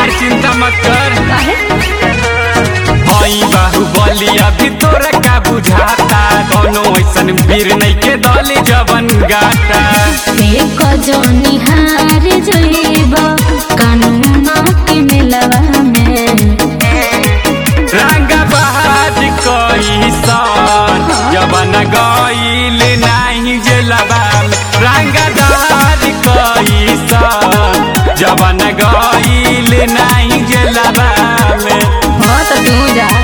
यार चिंता मत कर काहे हई बाहुबली अभी तोरा का बुझाता दोनों ऐसन वीर नहीं के दली जवन गाता एक जनी हार जइब कानून के मिलवा में रंगा बहाज कई सन जवन गईल नहीं जेलबा रंगा दाज कई सन जवन गईल नहीं जेलबा में हाँ तो तू जा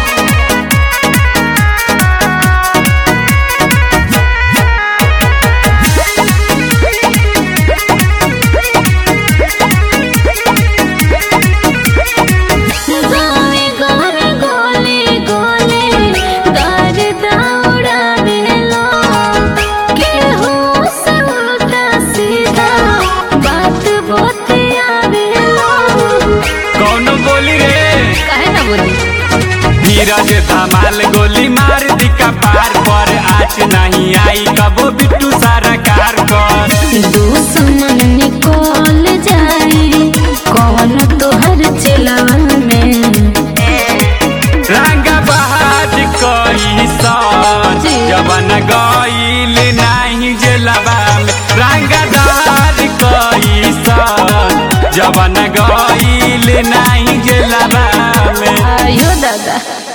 गावे घर गोले गोले गार दौड़ा बेलो केहू से उल्टा सीधा बात बोतिया बेलो कौन बोली रे काहे ना बोली धीरज धमाल गोली मार दी कपार पर आज नहीं आई कबो बिट्टू सारा कार कर दुश्मन निकल जाए कौन तोहर चिलवा में रंगा बहाज कई सन जवन गईल नहीं जेलबा में रंगा दाज कई सन जवन गईल नहीं जेलबा में आयो दादा